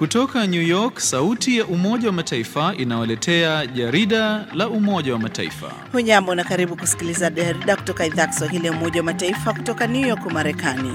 Kutoka New York, sauti ya Umoja wa Mataifa inawaletea jarida la Umoja wa Mataifa. Hujambo na karibu kusikiliza jarida kutoka idhaa ya Kiswahili ya Umoja wa Mataifa kutoka New York, Marekani.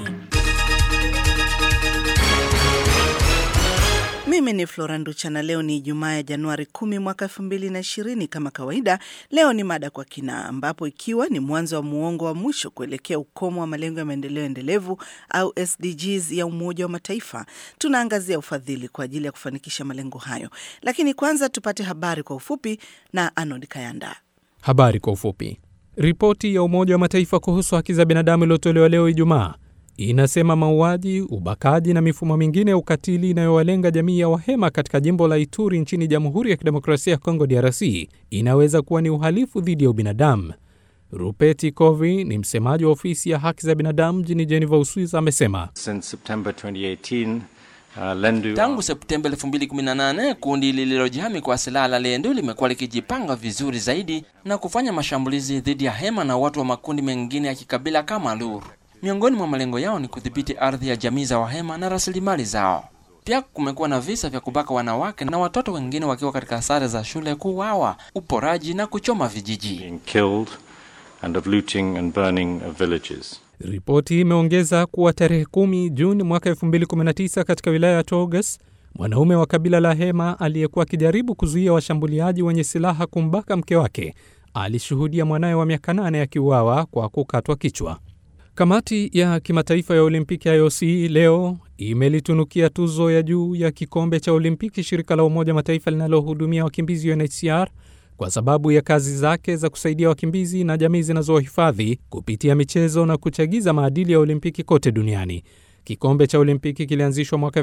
Mimi ni Flora Nducha na leo ni Ijumaa ya Januari 10 mwaka 2020. Kama kawaida, leo ni mada kwa kina, ambapo ikiwa ni mwanzo wa muongo wa mwisho kuelekea ukomo wa malengo ya maendeleo endelevu au SDGs ya Umoja wa Mataifa, tunaangazia ufadhili kwa ajili ya kufanikisha malengo hayo. Lakini kwanza tupate habari kwa ufupi na Arnold Kayanda. Habari kwa ufupi. Ripoti ya Umoja wa Mataifa kuhusu haki za binadamu iliyotolewa leo Ijumaa inasema mauaji, ubakaji na mifumo mingine ya ukatili inayowalenga jamii ya Wahema katika jimbo la Ituri nchini Jamhuri ya Kidemokrasia ya Kongo DRC inaweza kuwa ni uhalifu dhidi ya ubinadamu. Rupeti Kovi ni msemaji wa ofisi ya haki za binadamu mjini Geneva, Uswizi, amesema Uh, Lendu... Tangu Septemba 2018 kundi lililojihami kwa silaha la Lendu limekuwa likijipanga vizuri zaidi na kufanya mashambulizi dhidi ya Hema na watu wa makundi mengine ya kikabila kama Lur. Miongoni mwa malengo yao ni kudhibiti ardhi ya jamii za Wahema na rasilimali zao. Pia kumekuwa na visa vya kubaka wanawake na watoto wengine wakiwa katika sare za shule, kuuawa, uporaji na kuchoma vijiji. And of looting and burning of villages. Ripoti imeongeza kuwa tarehe kumi Juni mwaka 2019 katika wilaya ya Togas, mwanaume wa kabila la Hema aliyekuwa akijaribu kuzuia washambuliaji wenye silaha kumbaka mke wake alishuhudia mwanaye wa miaka nane akiuawa kwa kukatwa kichwa. Kamati ya kimataifa ya Olimpiki IOC leo imelitunukia tuzo ya juu ya kikombe cha Olimpiki shirika la Umoja Mataifa linalohudumia wakimbizi UNHCR kwa sababu ya kazi zake za kusaidia wakimbizi na jamii zinazohifadhi kupitia michezo na kuchagiza maadili ya Olimpiki kote duniani. Kikombe cha Olimpiki kilianzishwa mwaka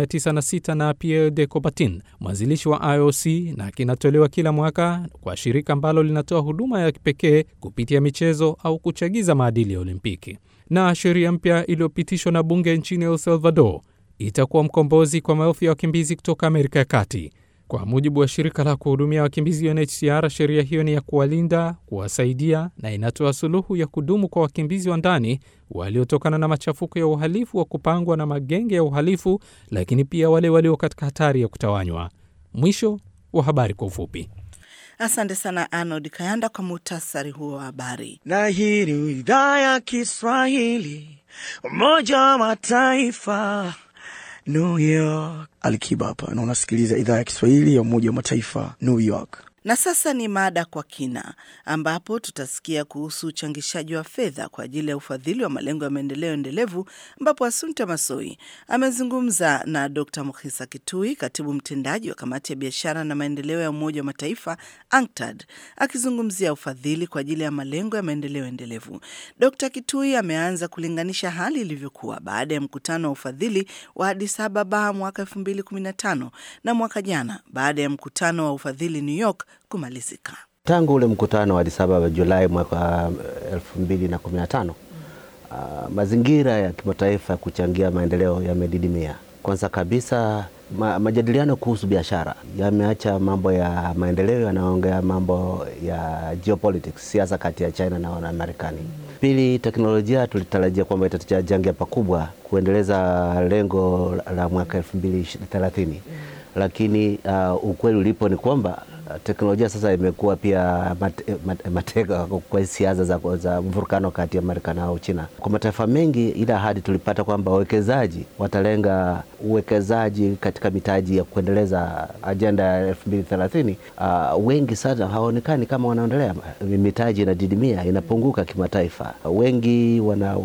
1906 na Pierre de Coubertin, mwanzilishi wa IOC, na kinatolewa kila mwaka kwa shirika ambalo linatoa huduma ya kipekee kupitia michezo au kuchagiza maadili ya Olimpiki. Na sheria mpya iliyopitishwa na bunge nchini El Salvador itakuwa mkombozi kwa maelfu ya wakimbizi kutoka Amerika ya Kati. Kwa mujibu wa shirika la kuhudumia wakimbizi UNHCR, sheria hiyo ni ya kuwalinda, kuwasaidia na inatoa suluhu ya kudumu kwa wakimbizi wa ndani waliotokana na machafuko ya uhalifu wa kupangwa na magenge ya uhalifu, lakini pia wale walio katika hatari ya kutawanywa. Mwisho wa habari kwa ufupi. Asante sana Arnold Kayanda kwa muhtasari huo wa habari. Na hii ni idhaa ya Kiswahili, Umoja wa Mataifa, New York. Alikiba hapa na unasikiliza idhaa ya Kiswahili ya Umoja wa Mataifa, New York. Na sasa ni mada kwa kina, ambapo tutasikia kuhusu uchangishaji wa fedha kwa ajili ya ufadhili wa malengo ya maendeleo endelevu, ambapo Asunta Masoi amezungumza na Dr. Mukhisa Kitui, katibu mtendaji wa kamati ya biashara na maendeleo ya Umoja wa Mataifa ANCTAD, akizungumzia ufadhili kwa ajili ya malengo ya maendeleo endelevu. Dr. Kitui ameanza kulinganisha hali ilivyokuwa baada ya mkutano wa ufadhili wa Addis Ababa mwaka 2015 na mwaka jana baada ya mkutano wa ufadhili New York kumalizika. Tangu ule mkutano wa Addis Ababa Julai mwaka elfu mbili na kumi na tano uh, mazingira ya kimataifa ya kuchangia maendeleo yamedidimia. Kwanza kabisa ma, majadiliano kuhusu biashara yameacha mambo ya maendeleo, yanaongea mambo ya geopolitics, siasa kati ya China na Marekani. Pili, teknolojia tulitarajia kwamba itachangia pakubwa kuendeleza lengo la mwaka elfu mbili thelathini, lakini uh, ukweli ulipo ni kwamba teknolojia sasa imekuwa pia mate, mate, mateka kwa siasa za, za mvurukano kati ya Marekani au China. Kwa mataifa mengi, ile ahadi tulipata kwamba wawekezaji watalenga uwekezaji katika mitaji ya kuendeleza ajenda ya elfu mbili thelathini. Uh, wengi sana hawaonekani kama wanaendelea. Mitaji inadidimia, inapunguka kimataifa. Wengi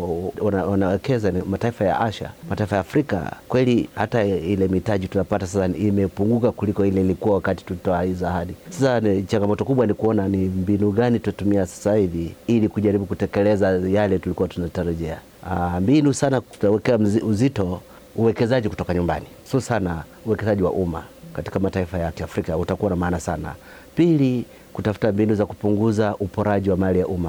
wanawekeza wana, wana mataifa ya Asia, mataifa ya Afrika. Kweli hata ile mitaji tunapata sasa imepunguka kuliko ile ilikuwa wakati tulitoa hizo ahadi. Sasa ni changamoto kubwa ni kuona ni mbinu gani tutatumia sasa hivi ili kujaribu kutekeleza yale tulikuwa tunatarajia. Mbinu sana tutawekea uzito uwekezaji kutoka nyumbani, sio sana uwekezaji wa umma katika mataifa ya Kiafrika utakuwa na maana sana. Pili, kutafuta mbinu za kupunguza uporaji wa mali ya umma.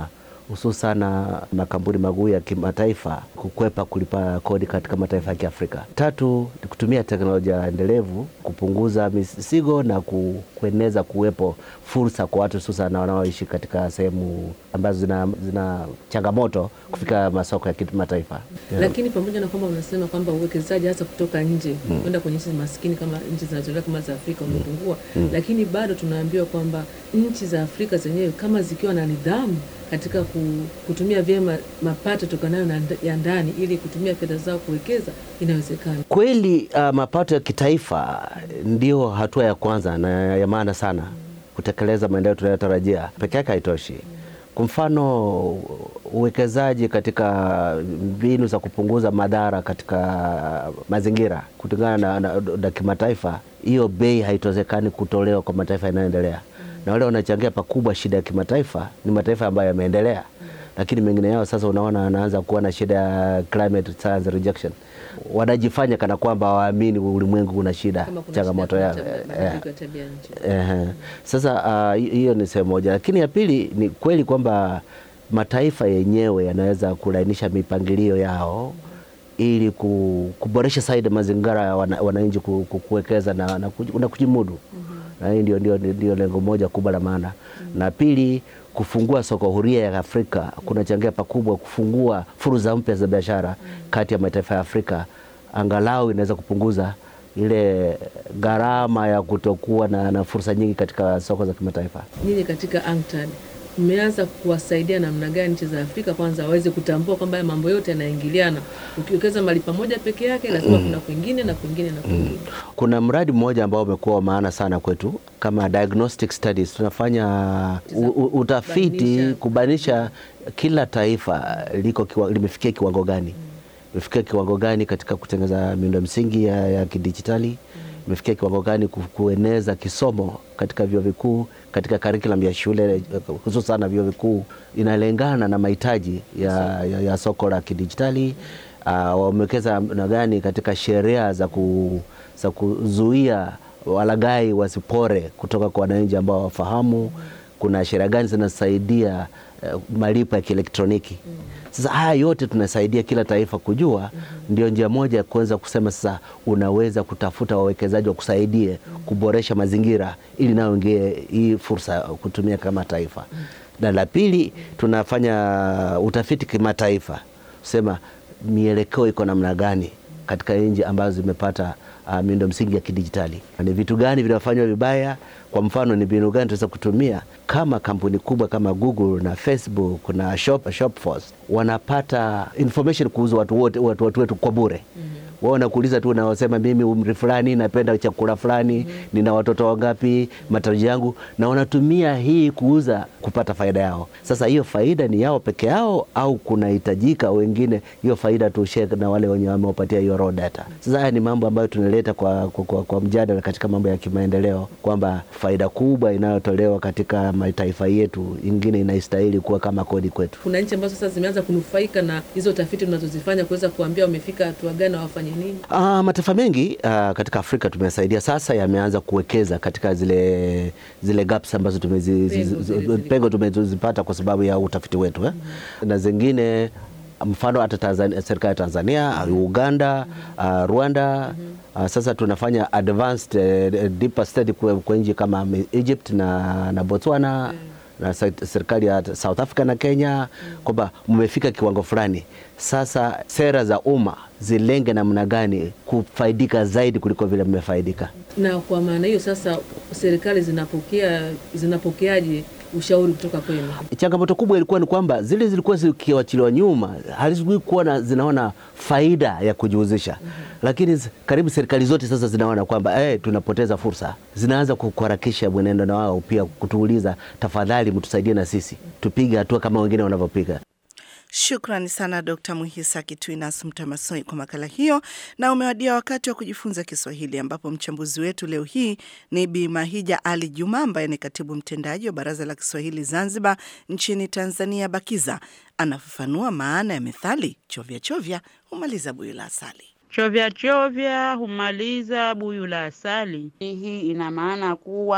hususan na makampuni maguu ya kimataifa kukwepa kulipa kodi katika mataifa ya Kiafrika. Tatu ni kutumia teknolojia endelevu kupunguza misigo na ku, kueneza kuwepo fursa kwa watu hususan wanaoishi katika sehemu ambazo zina, zina changamoto kufika masoko ya kimataifa. Yeah. Lakini pamoja na kwamba unasema kwamba uwekezaji hasa kutoka nje kwenda kwenye nchi maskini kama nchi zinazoendelea kama za Afrika umepungua, lakini bado tunaambiwa kwamba nchi za Afrika zenyewe kama zikiwa na nidhamu katika ku- kutumia vyema mapato tokanayo na nda- ya ndani ili kutumia fedha zao kuwekeza inawezekana. Kweli uh, mapato ya kitaifa ndio hatua ya kwanza na ya maana sana kutekeleza maendeleo tunayotarajia. Peke yake haitoshi. Kwa mfano, uwekezaji katika mbinu za kupunguza madhara katika mazingira kulingana na, na, na kimataifa, hiyo bei haitowezekani kutolewa kwa mataifa yanayoendelea, na wale wanachangia pakubwa shida ya kimataifa ni mataifa ambayo yameendelea lakini mengine yao sasa unaona anaanza kuwa na shida ya climate science rejection. Wanajifanya kana kwamba hawaamini ulimwengu una shida, Kama kuna changamoto shida yao. ya Eh, mabadiliko ya tabia nchi. Ehe. Sasa ah, hi- hiyo ni sehemu moja, lakini ya pili ni kweli kwamba mataifa yenyewe yanaweza kulainisha mipangilio yao ili ku- kuboresha zaidi mazingira ya wana- wananchi ku- ku- kuwekeza na, na, kuji- na kujimudu na hii ndio, ndio, ndio lengo moja kubwa la maana na pili kufungua soko huria ya Afrika kunachangia pakubwa kufungua fursa mpya za biashara kati ya mataifa ya Afrika, angalau inaweza kupunguza ile gharama ya kutokuwa na, na fursa nyingi katika soko za kimataifa. Nyinyi katika ANCTAD mmeanza kuwasaidia namna gani nchi za Afrika kwanza waweze kutambua kwamba haya mambo yote yanaingiliana? Ukiwekeza mali pamoja peke yake, lazima kuna kwingine na kwingine na kwingine. Kuna mradi mmoja ambao umekuwa wa maana sana kwetu kama diagnostic studies. Tunafanya u, u, utafiti Kubainisha- kubainisha kila taifa liko kiwa, limefikia kiwango gani imefikia kiwango gani katika kutengeneza miundo msingi ya, ya kidijitali imefikia kiwango gani ku- kueneza kisomo katika vyuo vikuu katika curriculum ya shule hususan na vyuo vikuu inalengana na mahitaji ya, ya, ya soko la kidijitali. Uh, wamewekeza na gani katika sheria za, ku, za kuzuia walaghai wasipore kutoka kwa wananchi ambao wafahamu. Kuna sheria gani zinasaidia uh, malipo ya kielektroniki. Sasa haya yote tunasaidia kila taifa kujua, ndio njia moja ya kuweza kusema sasa unaweza kutafuta wawekezaji wa kusaidie kuboresha mazingira ili nao ingie hii fursa kutumia kama taifa. Na la pili tunafanya utafiti kimataifa, sema mielekeo iko namna gani katika nchi ambazo zimepata uh, miundo msingi ya kidijitali. Ni vitu gani vinafanywa vibaya? Kwa mfano, ni mbinu gani tunaweza kutumia kama kampuni kubwa kama Google na Facebook na Shop, Shopforce wanapata information kuhusu watu wote watu, watu wetu kwa bure wao wanakuuliza tu, unaosema mimi umri fulani napenda chakula fulani nina watoto wangapi, matarajio yangu, na wanatumia hii kuuza kupata faida yao. Sasa hiyo faida ni yao peke yao au kunahitajika wengine hiyo faida tu share na wale wenye wamewapatia hiyo raw data? Sasa haya ni mambo ambayo tunaleta kwa, kwa, kwa, kwa mjadala katika mambo ya kimaendeleo kwamba faida kubwa inayotolewa katika mataifa yetu ingine inastahili kuwa kama kodi kwetu. Kuna nchi ambazo sasa zimeanza kunufaika na hizo tafiti mnazozifanya kuweza kuambia wamefika hatua gani na wafanye nini? Ah, mataifa mengi ah, katika Afrika tumesaidia sasa, yameanza kuwekeza katika zile zile gaps ambazo tumezi, Pengo zi- zi- zile- pengo tumezipata kwa sababu ya utafiti wetu eh? na zingine mfano hata Tanzania, serikali ya Tanzania, Uganda, ah, Rwanda ah, sasa tunafanya advanced eh, deeper study kwa, kwa nchi kama Egypt na, na Botswana na se- serikali ya South Africa na Kenya kwamba mmefika kiwango fulani. Sasa sera za umma zilenge namna gani kufaidika zaidi kuliko vile mmefaidika. Na kwa maana hiyo sasa serikali zinapokea zinapokeaje ushauri kutoka kwenu? Changamoto kubwa ilikuwa ni kwamba zile zilikuwa zikiwachiliwa nyuma hazikuwa na zinaona faida ya kujihusisha, lakini z- karibu serikali zote sasa zinaona kwamba eh, tunapoteza fursa, zinaanza ku- kuharakisha mwenendo na wao pia kutuuliza, tafadhali mtusaidie na sisi tupige hatua kama wengine wanavyopiga. Shukrani sana Dkt. Muhisa Kitwinas Mtamasoi kwa makala hiyo, na umewadia wakati wa kujifunza Kiswahili, ambapo mchambuzi wetu leo hii ni Bi Mahija Ali Juma ambaye ni katibu mtendaji wa Baraza la Kiswahili Zanzibar nchini Tanzania, BAKIZA. Anafafanua maana ya methali chovya chovya humaliza buyu la asali. Chovya chovya humaliza buyu la asali. Hii ina maana kuwa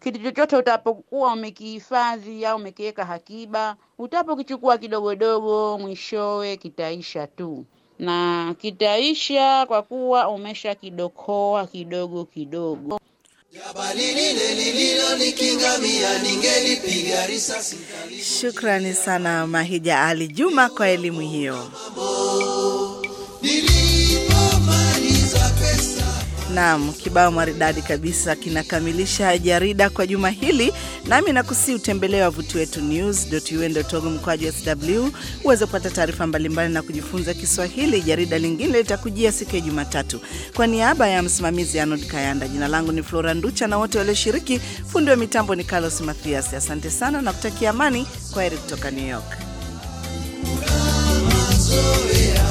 kitu chochote utapokuwa umekihifadhi au umekiweka hakiba, utapokichukua kidogodogo, mwishowe kitaisha tu na kitaisha kwa kuwa umesha kidokoa kidogo kidogo. Shukrani sana Mahija Ali Juma kwa elimu hiyo. Naam, kibao maridadi kabisa kinakamilisha jarida kwa juma hili, nami nakusi utembelee wavuti wetu news.un.org mkwaju sw uweze kupata taarifa mbalimbali na kujifunza Kiswahili. Jarida lingine litakujia siku ya Jumatatu. Kwa niaba ya msimamizi Arnold Kayanda, jina langu ni Flora Nducha na wote walioshiriki, fundi wa mitambo ni Carlos Mathias. Asante sana na kutakia amani. Kwa heri kutoka New York.